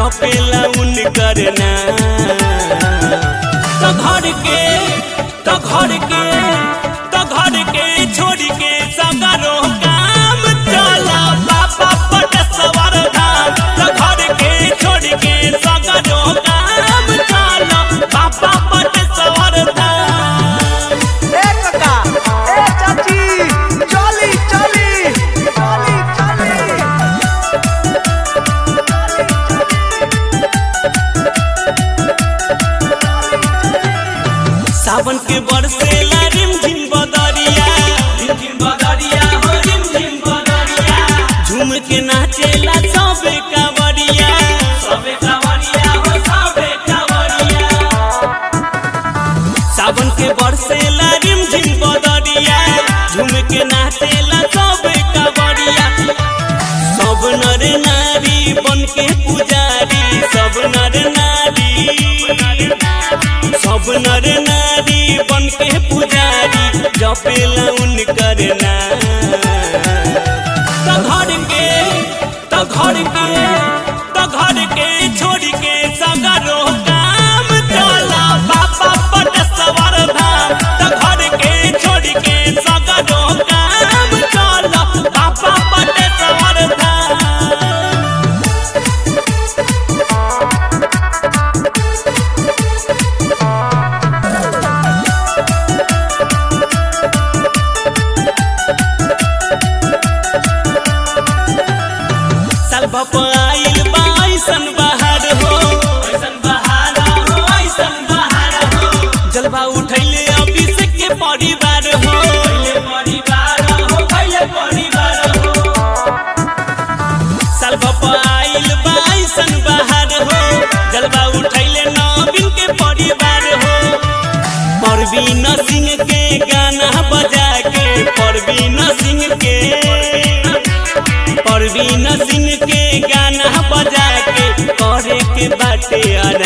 जपेला उनकर नाम तो घर के तो घर के तो घर के छोड़ के सगरो काम चला बाबा पटसवर धाम तो घर के छोड़ के सगरो काम चला बाबा पटसवर धाम ए काका ए चाची चली चली चली चली सावन के बरसेला रिम झिम बदरिया रिम झिम बदरिया हो रिम झिम बदरिया झूम के नाचेला सबे कांवरिया सबे कांवरिया हो सबे कांवरिया सावन के बरसेला रिम झिम बदरिया झूम के नाचेला सबे कांवरिया सब नर नारी बन के पुजारी सब नर नारी सब नर नारी बन के पुजारी जपेला उनकर नाम तो घर के तो घर के तो घर के छोड़ के सगरो काम चला बाबा पटसवर धाम तो घर के छोड़ के सगरो काम चला बाबा पटसवर धाम साल भप आइल बा ऐसन बहार हो ऐसन बहार हो ऐसन बहार हो जलवा उठैले अभिषेक के परिवार हो पहिले परिवार हो पहिले परिवार हो साल भप आइल बा ऐसन बहार हो जलवा उठैले नवीन के परिवार हो परवीन सिंह के गाना बजा के परवीन सिंह के परवीन सिंह के गाना बजा के करे के बाटे आराम